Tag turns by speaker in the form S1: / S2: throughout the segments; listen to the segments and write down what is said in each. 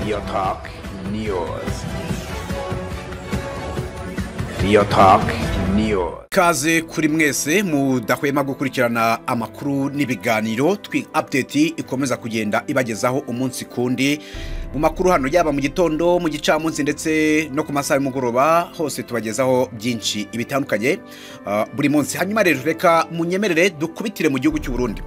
S1: Real Talk News. Real Talk News.
S2: ikaze kuri mwese mudahwema gukurikirana amakuru n'ibiganiro twi update ikomeza kugenda ibagezaho umunsi kundi mu makuru hano yaba mu gitondo mu gicamunsi ndetse no ku masaha y'umugoroba hose tubagezaho byinshi bitandukanye ah, buri munsi hanyuma rero reka munyemerere dukubitire mu gihugu cy'u Burundi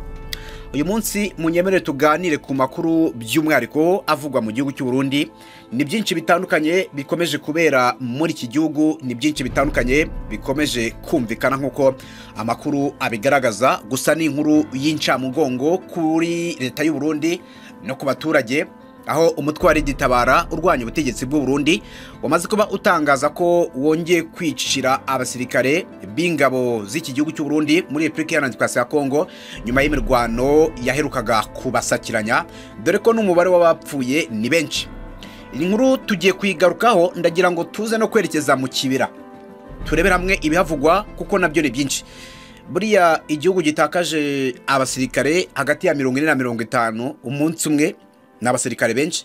S2: uyu munsi munyemerere tuganire ku makuru by'umwihariko avugwa mu gihugu cy'u Burundi ni byinshi bitandukanye bikomeje kubera muri iki gihugu ni byinshi bitandukanye bikomeje kumvikana nk'uko amakuru abigaragaza gusa ni inkuru y'incamugongo kuri leta y'u Burundi no ku baturage aho umutwe wa Gitabara urwanya ubutegetsi bw'u Burundi wamaze kuba utangaza ko wongeye kwicira abasirikare b'ingabo z'iki gihugu cy'u Burundi muri Republika Iharanira Demokarasi ya Kongo nyuma y'imirwano yaherukaga kubasakiranya dore ko n'umubare w'abapfuye ni benshi iyi nkuru tugiye kuyigarukaho ndagira ngo tuze no kwerekeza mu kibira turebere hamwe ibihavugwa kuko nabyo ni byinshi buriya igihugu gitakaje abasirikare hagati ya mirongo ine na mirongo itanu umunsi umwe ni abasirikare benshi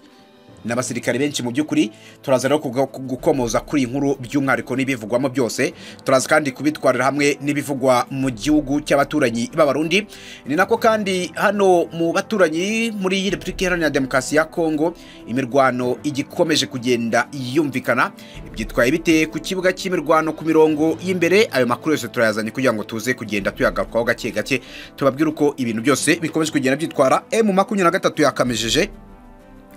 S2: ni abasirikare benshi mu by'ukuri turaza rero kuga- gukomoza kuri iyi nkuru by'umwihariko n'ibivugwamo byose turaza kandi kubitwarira hamwe n'ibivugwa mu gihugu cy'abaturanyi b'abarundi ni nako kandi hano mu baturanyi muri iyi repubulika iharanira demokarasi ya kongo imirwano igikomeje kugenda yumvikana byitwaye bite ku kibuga cy'imirwano ku mirongo y'imbere ayo makuru yose turayazanye kugira ngo tuze kugenda tuyagarukaho gake gake tubabwire uko ibintu byose bikomeje kugenda byitwara emu makumyabiri na gatatu yakamejeje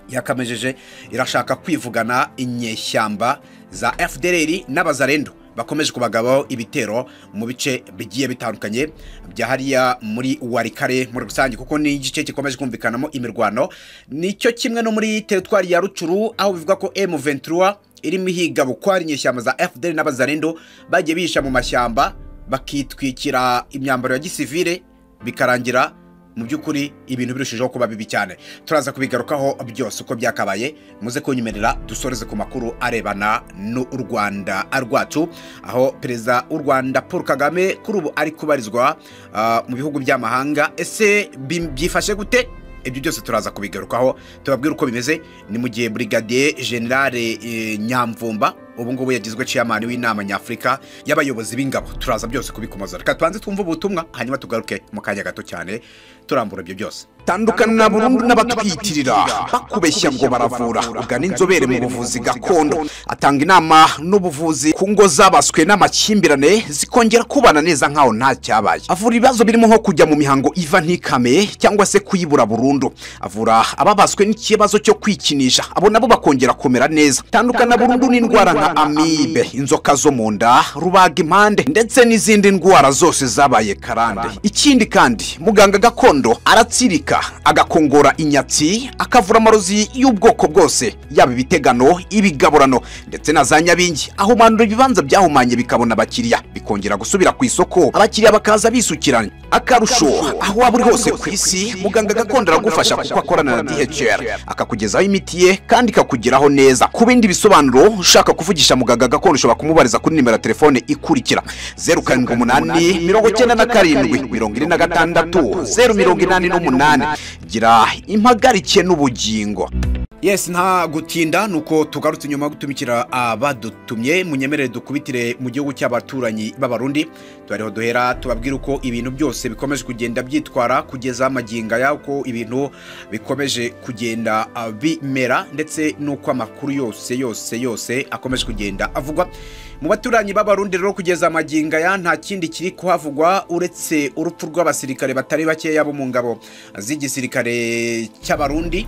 S2: yakamejeje irashaka kwivugana inyeshyamba za FDLR n'abazarendo bakomeje kubagabaho ibitero mu bice bigiye bitandukanye bya hariya muri warikare muri rusange kuko ni igice gikomeje kumvikanamo imirwano nicyo kimwe no muri teritwari ya rucuru aho bivuga ko M23 irimo ihiga bukwari inyeshyamba za FDLR n'abazarendo bagiye bihisha mu mashyamba bakitwikira imyambaro ya gisivile bikarangira mu by'ukuri ibintu birushijeho kuba bibi cyane turaza kubigarukaho byose uko byakabaye muze kunyumerera dusoreze ku makuru arebana n'u rwanda rwacu aho perezida w'u rwanda paul kagame kuri ubu ari kubarizwa ah, mu bihugu by'amahanga ese bi- byifashe gute ibyo byose turaza kubigarukaho tubabwire uko bimeze ni mu gihe brigadier generale eh, nyamvumba ubu ngubu yagizwe ciyamani w'inama nyafurika y'abayobozi b'ingabo turaza byose kubikomoza reka tubanze twumve ubutumwa hanyuma tugaruke mu kanya gato cyane turambura ibyo byose
S3: tandukana burundu n'abatwiyitirira bakubeshya ngo baravura ugana inzobere mu buvuzi gakondo atanga inama n'ubuvuzi ku ngo zabaswe n'amakimbirane zikongera kubana neza nk'aho nta cyabaye avura ibibazo birimo nko kujya mu mihango iva ntikame cyangwa se kuyibura burundu avura ababaswe n'ikibazo cyo kwikinisha abo nabo bakongera kumera neza tandukana burundu n'indwara nka amibe inzoka zo mu nda rubaga impande ndetse n'izindi ndwara zose zabaye karande ikindi kandi muganga gakondo aratsirika agakongora inyatsi akavura amarozi y'ubwoko bwose yaba ibitegano ibigaburano ndetse na za nyabingi ahumanura ibibanza byahumanye bikabona abakiriya bikongera gusubira ku isoko abakiriya bakaza bisukiranya akarusho aho waba uri hose ku isi muganga gakondo aragufasha kuko akorana na dhr akakugezaho imiti ye kandi ikakugeraho neza ku bindi bisobanuro ushaka kuvugisha muganga gakondo ushobora kumubariza kuri nimero ya telefone ikurikira zeru karindwi umunani mirongo icyenda na karindwi mirongo ine na gatandatu zeru mirongo inani n'umunani gira impagarike n'ubugingo
S2: yes nta gutinda nuko tugarutse nyuma yo gutumikira abadutumye munyemerere dukubitire mu gihugu cy'abaturanyi b'abarundi tubariho duhera tubabwire uko ibintu byose bikomeje kugenda byitwara kugeza amaginga y'uko ibintu bikomeje kugenda ah, bimera ndetse n'uko amakuru yose yose yose akomeje kugenda avugwa mu baturanyi b'abarundi rero kugeza amaginga ya nta kindi kiri kuhavugwa uretse urupfu rw'abasirikare batari bakeya bo mu ngabo z'igisirikare cy'abarundi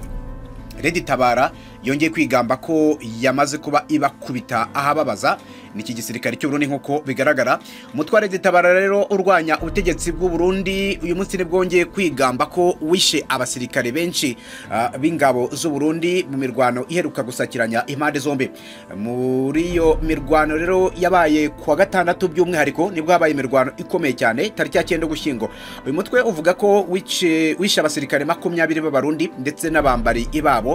S2: Lady Tabara yongeye kwigamba ko yamaze kuba ibakubita ahababaza niki gisirikare cy'u Burundi nk'uko bigaragara umutware Lady Tabara rero urwanya ubutegetsi bw'u Burundi uyu munsi nibwo wongeye kwigamba ko wishe abasirikare benshi ah, b'ingabo z'u Burundi mu mirwano iheruka gusakiranya impande zombi muri iyo mirwano rero yabaye kuwa gatandatu by'umwihariko nibwo habaye imirwano ikomeye cyane tariki ya cyenda ugushyingo uyu mutwe uvuga ko wice- wishe abasirikare makumyabiri b'abarundi ndetse n'abambari ibabo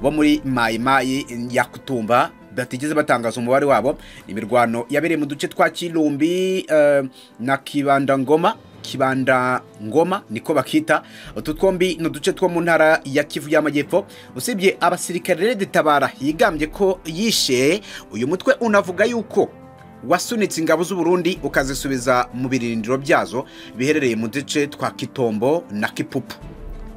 S2: bo muri mayimayi ya kutumba batigeze batangaza umubare wabo imirwano yabereye mu duce twa kirumbi eh, na kibandangoma kibanda ngoma niko bakita utu twombi ni uduce two mu ntara ya kivu y'amajyepfo usibye abasirikare tabara yigambye ko yishe uyu mutwe unavuga yuko wasunitse ingabo z'u Burundi ukazisubiza mu birindiro byazo biherereye mu duce twa kitombo na kipupu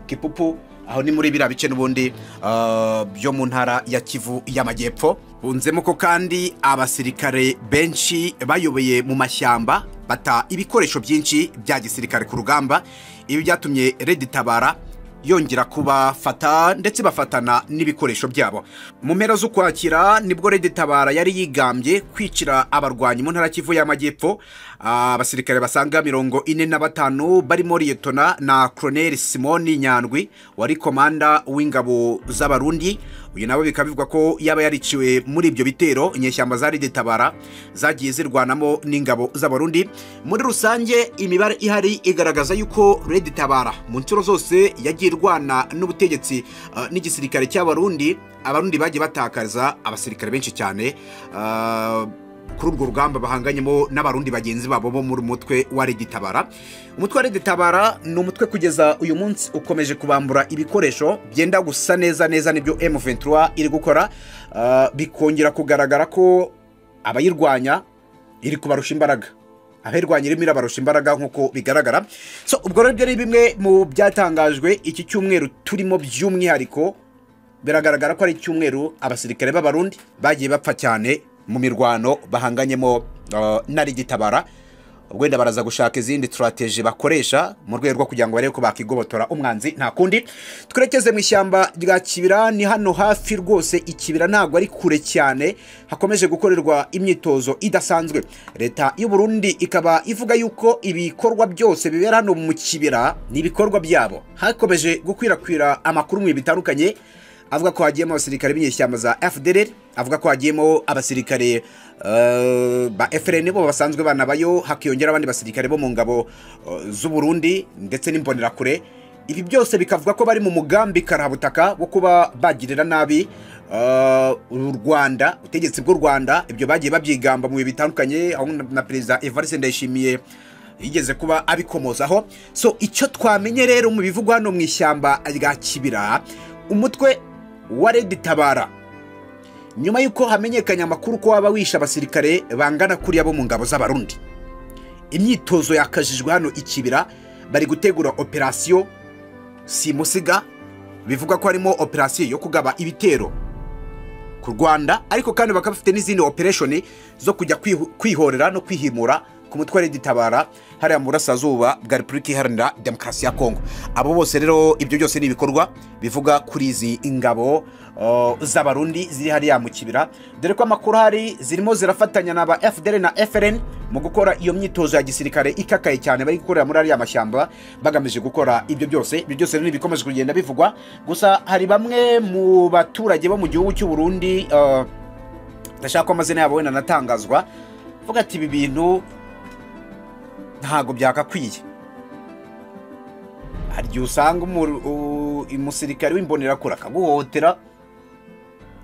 S2: kipupu aho ni muri biriya bice n'ubundi ah, byo mu ntara ya kivu y'amajyepfo bunzemo ko kandi abasirikare benshi bayoboye mu mashyamba bata ibikoresho byinshi bya gisirikare ku rugamba ibi byatumye redi tabara yongera kubafata ndetse bafatana n'ibikoresho byabo mu mpera z'ukwakira nibwo Red Tabara yari yigambye kwicira abarwanyi mu ntara ya Kivu y'Amajyepfo Ah, abasirikare basaga mirongo ine na batanu barimo Liyetona na Colonel Simoni Nyandwi wari komanda w'ingabo z'abarundi uyu nawe bikaba bivugwa ko yaba yariciwe muri ibyo bitero inyeshyamba za Red Tabara zagiye zirwanamo n'ingabo z'abarundi muri rusange imibare ihari igaragaza yuko Red Tabara mu nshuro zose yagiye irwana n'ubutegetsi eh, n'igisirikare cy'abarundi abarundi bagiye batakaza abasirikare benshi cyane ah, kuri urwo rugamba bahanganyemo n'abarundi bagenzi babo bo muri mutwe wa Reditabara umutwe wa Reditabara ni umutwe kugeza uyu munsi ukomeje kubambura ibikoresho byenda gusa neza neza nibyo M23 iri gukora Ah, bikongera kugaragara ko abayirwanya iri kubarusha imbaraga abayirwanya irimo irabarusha imbaraga nk'uko bigaragara so ubwo rero ibyo ni bimwe mu byatangajwe iki cyumweru turimo by'umwihariko biragaragara ko ari icyumweru abasirikare b'abarundi bagiye bapfa cyane mu mirwano bahanganyemo uh, na rigitabara wenda baraza gushaka izindi turateje bakoresha mu rwego rwo kugira ngo barebe ko bakigobotora umwanzi nta kundi twerekeze mu ishyamba rya kibira ni hano hafi rwose ikibira ntabwo ari kure cyane hakomeje gukorerwa imyitozo idasanzwe leta y'u Burundi ikaba ivuga yuko ibikorwa byose bibera hano mu kibira ni ibikorwa byabo hakomeje gukwirakwira amakuru mu bihe bitandukanye avuga ko hagiyemo abasirikare b'inyeshyamba za FDLR avuga ko hagiyemo abasirikare eh, ba FRN bo basanzwe banabayo hakiyongera abandi basirikare bo mu ngabo eh, z'u Burundi ndetse n'imbonerakure ibi byose bikavuga ko bari mu mugambi karabutaka wo kuba bagirira nabi eh, u Rwanda ubutegetsi bw'u Rwanda ibyo bagiye babyigamba mu bihe bitandukanye aho na perezida Evariste Ndayishimiye yigeze kuba abikomozaho so icyo twamenye rero mu bivugwa hano mu ishyamba rya kibira umutwe wa redi tabara nyuma y'uko hamenyekanye amakuru ko waba wishe abasirikare bangana kuriya bo mu ngabo z'abarundi imyitozo yakajijwe hano ikibira bari gutegura operasiyo simusiga bivugwa ko harimo operasiyo yo kugaba ibitero ku rwanda ariko kandi bakaba bafite n'izindi opereshoni zo kujya kwihu- kwihorera no kwihimura ku mutwe wa regitabara hariya mu burasirazuba bwa repubulika iharanira demokarasi ya kongo abo bose rero ibyo byose ni ibikorwa bivuga kuri izi ingabo uh, z'abarundi ziri hariya mu kibira dore ko amakuru ahari zirimo zirafatanya na ba fdr na frn mu gukora iyo myitozo ya gisirikare ikakaye cyane bari gukorera muri ariya mashyamba bagamije gukora ibyo byose ibyo byose rero ni ibikomeje kugenda bivugwa gusa hari bamwe mu baturage bo mu gihugu cy'u Burundi uh, ndashaka ko amazina yabo wenda anatangazwa vuga ati ibi bintu ntago byakakwiye hari igihe usanga umu- u- umusirikare w'imbonerakure akaguhotera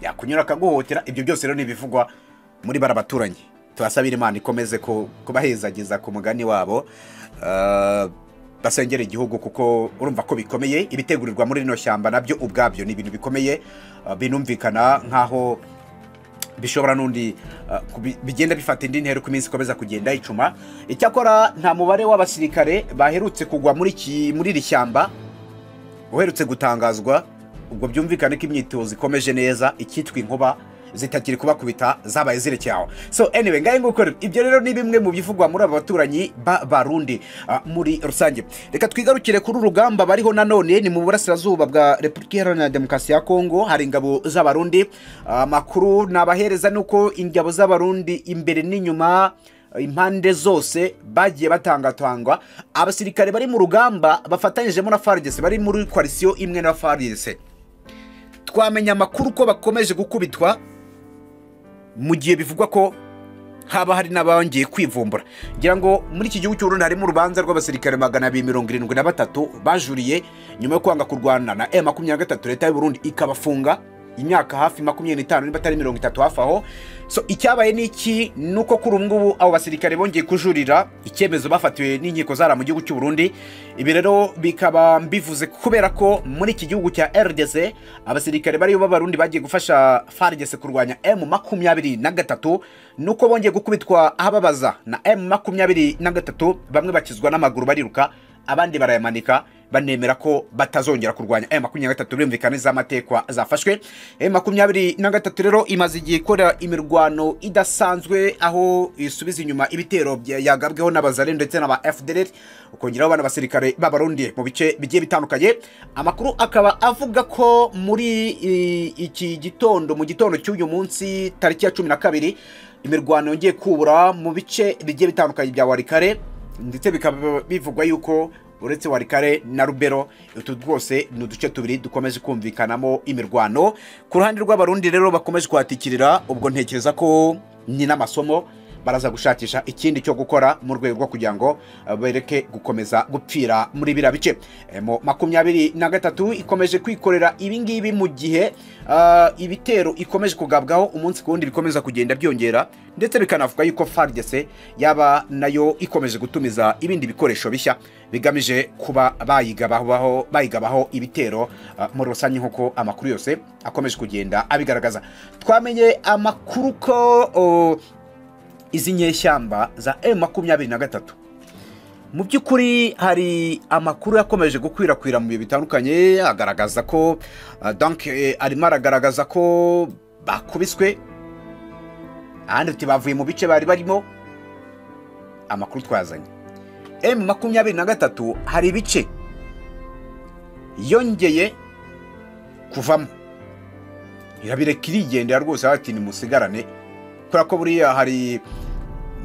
S2: yakunyura akaguhotera ibyo byose rero ni ibivugwa muri bara baturanye tubasabire imana ikomeze ku- kubahezagiza ku mugani wabo Ah, basengera igihugu kuko urumva ko bikomeye ibitegurirwa muri rino shyamba nabyo ubwabyo ni ibintu bikomeye ah, binumvikana nk'aho bishobora n'undi uh, kubi- bigenda bifata indi ntera uko iminsi ikomeza kugenda icuma icyakora nta mubare w'abasirikare baherutse kugwa muri iki muri iri shyamba uherutse gutangazwa ubwo byumvikane ko imyitozo ikomeje neza icyitwa inkuba zitakiri kubakubita zabaye zirekeye aho so anyway ngahe nguko rero, ibyo rero ni bimwe mu bivugwa muri aba baturanyi ba barundi ah, muri rusange reka twigarukire kuri urugamba bariho nanone ni mu burasirazuba bwa repubulika iharanira demokarasi ya kongo hari ingabo z'abarundi amakuru nabahereza ni uko ingabo z'abarundi imbere n'inyuma impande zose bagiye batangatangwa abasirikare bari mu rugamba bafatanyijemo na FARDC bari muri koalisiyo imwe na FARDC twamenya amakuru ko bakomeje gukubitwa mu gihe bivugwa ko haba hari n'abongeye kwivumbura ngira ngo muri iki gihugu cy'u Burundi harimo urubanza rw'abasirikare magana abiri mirongo irindwi na batatu bajuriye nyuma yo kwanga kurwana na M makumyabiri na gatatu leta y'u Burundi ikabafunga imyaka hafi makumyabiri n'itanu niba atari mirongo itatu hafi aho so icyabaye ni iki ni uko kuri ubu ngubu abo basirikare bongeye kujurira icyemezo bafatiwe n'inkiko zara mu gihugu cy'u Burundi ibi rero bikaba mbivuze kubera ko muri iki gihugu cya RDC abasirikare bariyo b'abarundi bagiye gufasha FARDC kurwanya M makumyabiri na gatatu nuko bongeye gukubitwa ahababaza na M makumyabiri na gatatu bamwe bakizwa n'amaguru bariruka abandi barayamanika banemera ko batazongera kurwanya aya makumyabiri na gatatu birumvikana z'amatekwa zafashwe aya makumyabiri na gatatu rero imaze igihe ikora imirwano idasanzwe aho isubiza inyuma ibitero bya- yagabweho n'abazare ndetse n'aba fdr ukongeraho bana basirikare b'abarundi mu bice bigiye bitandukanye amakuru akaba avuga ko muri i- iki gitondo mu gitondo cy'uyu munsi tariki ya cumi na kabiri imirwano yongeye kubura mu bice bigiye bitandukanye bya warikare ndetse bikaba bivugwa yuko uretse warikare na rubero utu rwose ni uduce tubiri dukomeje kumvikanamo imirwano ku ruhande rw'abarundi rero bakomeje kuhatikirira ubwo ntekereza ko nyina amasomo baraza gushakisha ikindi cyo gukora mu rwego rwo kugira ngo eh, bareke gukomeza gupfira muri biriya bice Eh, mu makumyabiri na gatatu ikomeje kwikorera ibingibi mu gihe ah, ibitero ikomeje kugabwaho umunsi ku wundi bikomeza kugenda byongera ndetse bikanavuga yuko FARDC yaba nayo ikomeje gutumiza ibindi bikoresho bishya bigamije kuba bayigabaho bayigabaho ibitero ah, muri rusange nk'uko amakuru yose akomeje kugenda abigaragaza twamenye amakuru ko oh, izi nyeshyamba za M makumyabiri na gatatu mu by'ukuri hari amakuru yakomeje gukwirakwira mu bihe bitandukanye agaragaza ko ah, donc eh, arimo aragaragaza ko bakubiswe ahandi uti bavuye mu bice bari barimo amakuru twazanye M makumyabiri na gatatu hari ibice yongeye kuvamo irabireka irigendera rwose ati nimusigarane kubera ko buriya hari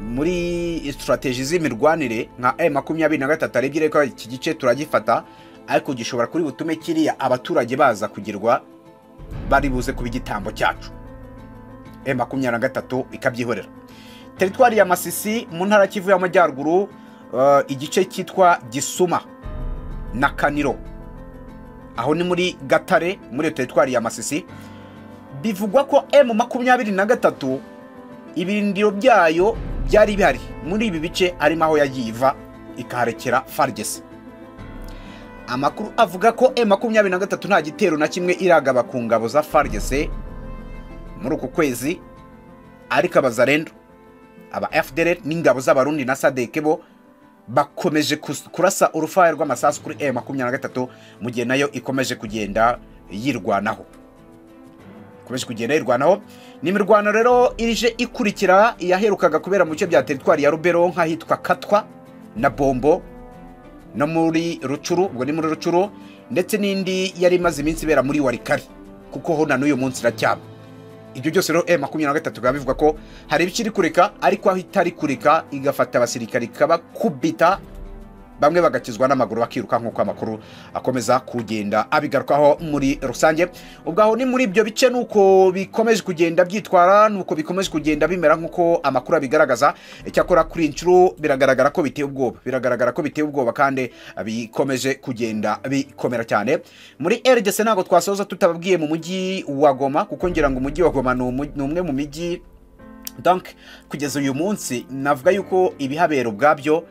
S2: muri sitarateji z'imirwanire nka M makumyabiri na gatatu aribyo reka iki gice turagifata ariko gishobora kuri butume kiriya abaturage baza kugirwa bari buze kuba igitambo cyacu M makumyabiri na gatatu ikabyihorera teritwari ya Masisi mu ntara ya Kivu y'Amajyaruguru eh, igice cyitwa Gisuma na Kaniro aho ni muri Gatare muri iyo teritwari ya Masisi bivugwa ko M makumyabiri na gatatu ibirindiro byayo byari bihari muri ibi bice harimo aho yagiye iva ikaharekera farigesi amakuru avuga ko e makumyabiri na gatatu nta gitero na kimwe iragaba ku ngabo za farigesi muri uku kwezi ariko abazarendo aba fdr n'ingabo z'abarundi na sadeke bo bakomeje kus- kurasa urufaya rw'amasasu kuri e makumyabiri na gatatu mu gihe nayo ikomeje kugenda yirwanaho ikomeje kugenda yirwanaho ni imirwano rero ije ikurikira yaherukaga kubera mu bice bya teritwari ya rubero nk'ahitwa katwa na bombo no muri rucuru ubwo ni muri rucuru ndetse n'indi yari imaze iminsi ibera muri warikari kuko ho na n'uyu munsi iracyaba ibyo byose rero e makumyabiri na gatatu bikaba bivuga ko hari ibice iri kureka ariko aho itari kureka igafata abasirikare ikabakubita bamwe bagakizwa n'amaguru bakiruka nk'uko amakuru akomeza kugenda abigarukaho muri rusange ubwo aho ni muri ibyo bice nuko bikomeje kugenda byitwara nuko bikomeje kugenda bimera nk'uko amakuru abigaragaza icyakora kuri iyi nshuro biragaragara ko biteye ubwoba biragaragara ko biteye ubwoba kandi bikomeje kugenda bikomera cyane muri RDC ntabwo twasoza tutababwiye mu mujyi wa Goma kuko ngira ngo umujyi wa Goma ni umu- ni umwe mu mijyi donc kugeza uyu munsi navuga yuko ibihabera ubwabyo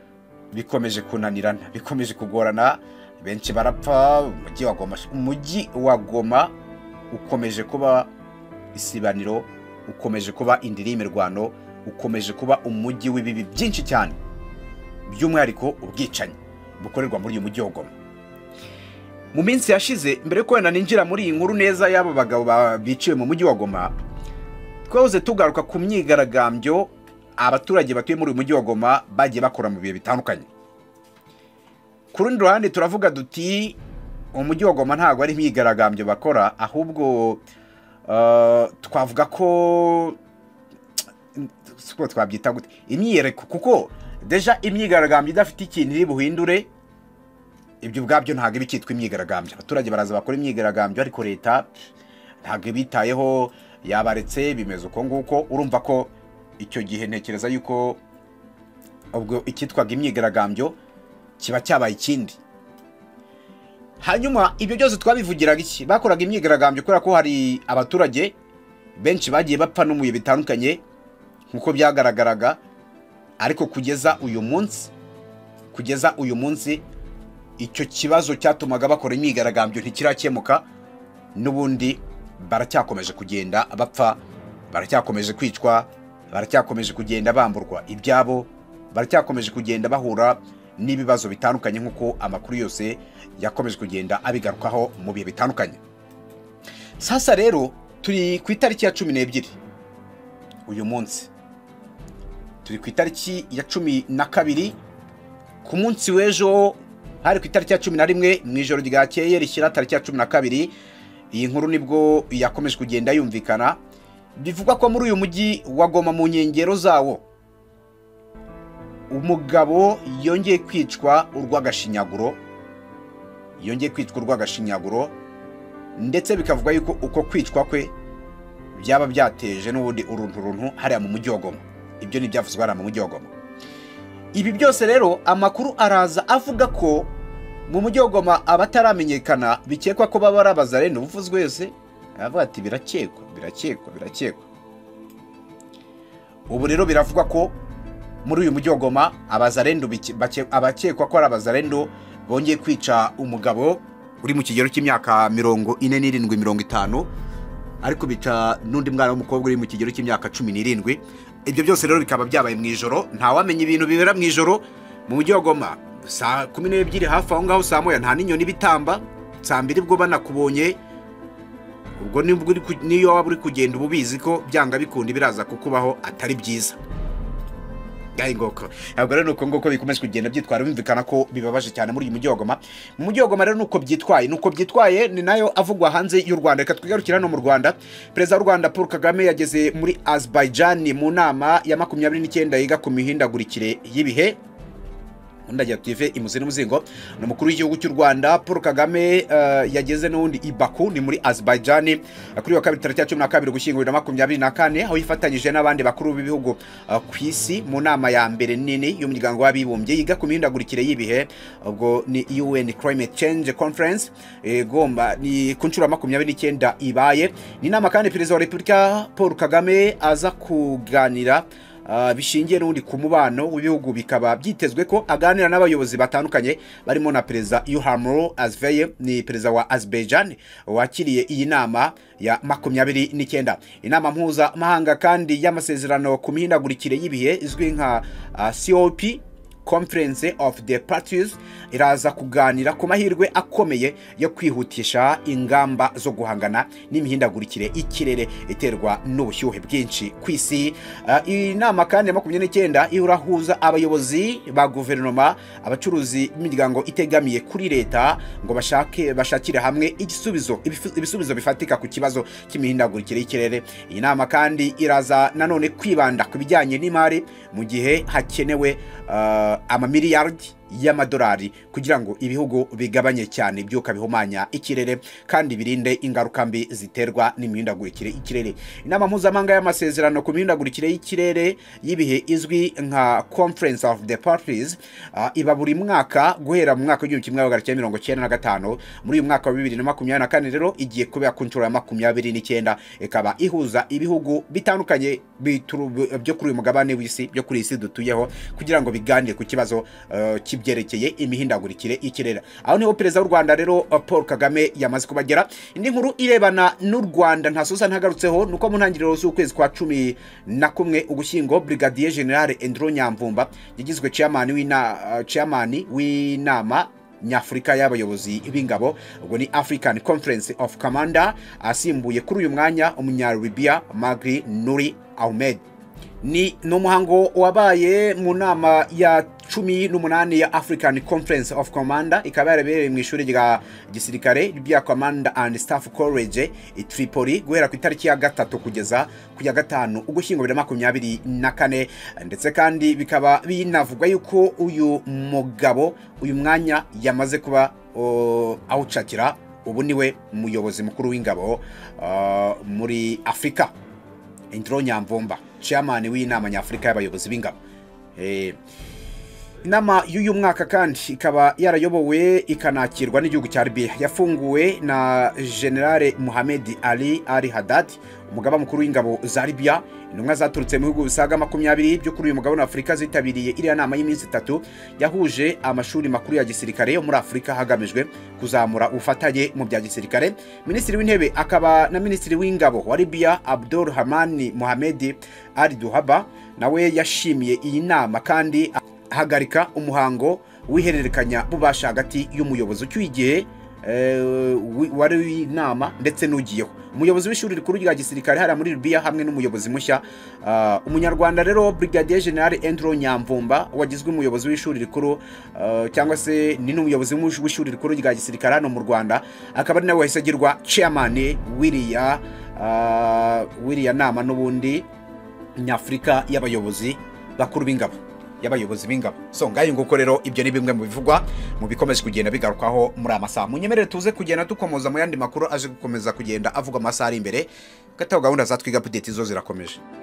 S2: bikomeje kunanirana bikomeje kugorana benshi barapfa umujyi wa goma umujyi wa goma ukomeje kuba isibaniro ukomeje kuba indiri y'imirwano ukomeje kuba umujyi w'ibibi byinshi cyane by'umwihariko ubwicanyi bukorerwa muri uyu mujyi wa goma mu minsi yashize mbere yuko wenda ninjira muri iyi nkuru neza y'abo bagabo ba- biciwe mu mujyi wa goma twahoze tugaruka ku myigaragambyo abaturage batuye muri uyu mujyi wa Goma bagiye bakora mu bihe bitandukanye ku rundi ruhande turavuga duti umujyi wa Goma ntabwo ari imyigaragambyo bakora ahubwo eh, twavuga ko siko twabyita gute imyiyereko kuko deja imyigaragambyo idafite ikintu iri buhindure ibyo ubwabyo ntabwo iba icyitwa imyigaragambyo abaturage baraza bakora imyigaragambyo ariko leta ntabwo ibitayeho yabaretse bimeze uko nguko urumva ko icyo gihe ntekereza yuko ubwo icyitwaga imyigaragambyo kiba cyabaye ikindi hanyuma ibyo byose twabivugiraga iki bakoraga imyigaragambyo kubera ko hari abaturage benshi bagiye bapfa no mu bihe bitandukanye nk'uko byagaragaraga ariko kugeza uyu munsi kugeza uyu munsi icyo kibazo cyatumaga bakora imyigaragambyo ntikirakemuka n'ubundi baracyakomeje kugenda bapfa baracyakomeje kwicwa baracyakomeje kugenda bamburwa ibyabo baracyakomeje kugenda bahura n'ibibazo bitandukanye nk'uko amakuru yose yakomeje kugenda abigarukaho mu bihe bitandukanye sasa rero turi ku itariki ya cumi n'ebyiri uyu munsi turi ku itariki ya cumi na kabiri ku munsi w'ejo hari ku itariki ya cumi na rimwe mu ijoro ryakeye rishyira tariki ya cumi na kabiri iyi nkuru nibwo yakomeje kugenda yumvikana bivugwa ko muri uyu mujyi wa Goma mu nkengero zawo umugabo yongeye kwicwa urw'agashinyaguro yongeye kwicwa urw'agashinyaguro ndetse bikavugwa yuko uko kwicwa kwe byaba byateje n'ubundi uruntu runtu hariya mu mujyi wa Goma ibyo ni ibyavuzwe hariya mu mujyi wa Goma ibi byose rero amakuru araza avuga ko mu mujyi wa Goma abataramenyekana bikekwa ko baba ari abazarene ubuvuzwe wese aravuga ati birakekwa birakekwa birakekwa ubu rero biravugwa ko muri uyu mujyi wa Goma abazarendo bike- bake- abakekwa ko ari abazarendo bongeye kwica umugabo uri mu kigero cy'imyaka mirongo ine n'irindwi mirongo itanu ariko bica n'undi mwana w'umukobwa uri mu kigero cy'imyaka cumi n'irindwi ibyo byose rero bikaba byabaye mu ijoro ntawamenya ibintu bibera mu ijoro mu mujyi wa goma saa kumi n'ebyiri hafi aho ngaho saa moya nta n'inyoni bitamba saa mbiri bwo banakubonye ubwo nibwo uri ku- niyo waba uri kugenda uba ubizi ko byanga bikunda biraza kukubaho atari byiza ngayi ngoko ntabwo rero ni uko nguko bikomeje kugenda byitwara bimvikana ko bibabaje cyane muri uyu mujyi wa Goma mu mujyi wa Goma rero ni uko byitwaye ni uko byitwaye ni nayo avugwa hanze y'u Rwanda reka twigarukire hano mu Rwanda perezida w'u Rwanda Paul Kagame yageze muri Azerbaijan mu nama ya makumyabiri n'icyenda yiga ku mihindagurikire y'ibihe undi agira tuve imuzi n'umuzingo ni umukuru w'igihugu cy'u rwanda paul kagame eh, yageze n'ubundi i baku ni muri azerbaijan eh, kuri wa kabiri tariki ya cumi na kabiri ugushyingo bibiri na makumyabiri na kane aho yifatanyije n'abandi bakuru b'ibihugu eh, ku isi mu nama ya mbere nini y'umuryango w'abibumbye yiga ku mihindagurikire y'ibihe ubwo ni un climate change conference igomba ni ku nshuro ya makumyabiri n'icyenda ibaye ni inama kandi perezida wa repubulika paul kagame aza kuganira Ah, bishingiye n'ubundi ku mubano w'ibihugu bikaba byitezwe ko aganira n'abayobozi batandukanye barimo na perezida Ilhamur Azveye ni perezida wa Azerbaijan wakiriye iyi nama ya makumyabiri n'icyenda inama mpuzamahanga kandi y'amasezerano ku mihindagurikire y'ibihe izwi nka ah, COP Conference of the Parties iraza kuganira ku mahirwe akomeye yo kwihutisha ingamba zo guhangana n'imihindagurikire y'ikirere iterwa n'ubushyuhe bwinshi ku isi. Ah, Iyi nama kandi ya makumyabiri n'icyenda irahuza abayobozi ba guverinoma, abacuruzi b'imiryango itegamiye kuri leta ngo bashake bashakire hamwe igisubizo ibifu- ibisubizo bifatika ku kibazo cy'imihindagurikire y'ikirere. Iyi nama kandi iraza nanone kwibanda ku bijyanye n'imari mu gihe hakenewe ah, amamiliyaridi y'amadolari kugira ngo ibihugu bigabanye cyane ibyuka bihumanya ikirere kandi birinde ingaruka mbi ziterwa n'imihindagurikire y'ikirere inama mpuzamahanga y'amasezerano ku mihindagurikire y'ikirere y'ibihe izwi nka conference of the parties ah, iba buri mwaka guhera mu mwaka w'igihumbi kimwe magana cyenda mirongo cyenda na gatanu muri uyu mwaka wa bibiri na makumyabiri na kane rero igiye kubera ku nshuro ya makumyabiri n'icyenda ikaba ihuza ibihugu bitandukanye bituru- byo kuri uyu mugabane w'isi byo kuri iyi isi dutuyeho kugira ngo biganire ku kibazo eh, kibyerekeye imihindagurikire y'ikirere aho niho perezida w'u rwanda rero eh, paul kagame yamaze kubagera indi nkuru irebana n'u rwanda ntasoza ntagarutseho ni uko mu ntangiriro z'ukwezi kwa cumi na kumwe ugushyingo brigadier general endro nyamvumba yagizwe chairman w'ina- eh, chairman w'inama nyafurika y'abayobozi b'ingabo ubwo ni african conference of commander asimbuye kuri uyu mwanya umunyalibiya magri nuri ahmed ni ni umuhango wabaye mu nama ya cumi n'umunani ya african conference of commander ikaba yarabereye mu ishuri rya gisirikare rya commander and staff college i tripoli guhera ku itariki ya gatatu kugeza ku ya gatanu ugushyingo bibiri na makumyabiri na kane ndetse kandi bikaba binavugwa yuko uyu mugabo uyu mwanya yamaze kuba o, awucakira ubu niwe muyobozi mukuru w'ingabo ah, muri afurika indiro nyamvumba chairman w'inama nyafurika y'abayobozi b'ingabo Eh, inama y'uyu mwaka kandi ikaba yarayobowe ikanakirwa n'igihugu cya Libya yafunguwe na General Mohamed Ali Ali Haddad umugaba mukuru w'ingabo za Libya intumwa zaturutse mu bihugu bisaga makumyabiri byo kuri uyu mugabane wa Afurika zitabiriye iriya nama y'iminsi itatu yahuje amashuri makuru ya gisirikare yo muri Afurika hagamijwe kuzamura ubufatanye mu bya gisirikare minisitiri w'intebe akaba na minisitiri w'ingabo wa Libya Abdul Hamani Mohamed Ali Duhaba nawe yashimiye iyi nama kandi hagarika umuhango w'ihererekanya bubasha hagati y'umuyobozi ucyuye igihe eh, wi- wari w'inama ndetse n'ugiyeho umuyobozi w'ishuri rikuru rya gisirikare hariya muri Libya hamwe n'umuyobozi mushya ah, umunyarwanda rero Brigadier General Andrew Nyamvumba wagizwe umuyobozi w'ishuri rikuru ah, cyangwa se ni n'umuyobozi w'ush- w'ishuri rikuru rya gisirikare hano mu Rwanda akaba ari nawe wahise agirwa chairman w'iriya ah, w'iriya nama n'ubundi nyafurika y'abayobozi bakuru b'ingabo y'abayobozi b'ingabo so ngayo nguko rero ibyo ni bimwe mu bivugwa mu bikomeje kugenda bigarukwaho muri aya masaha munyemerere tuze kugenda dukomoza mu yandi makuru aje gukomeza kugenda avuga amasaha ari imbere gataho gahunda za twiga update zo zirakomeje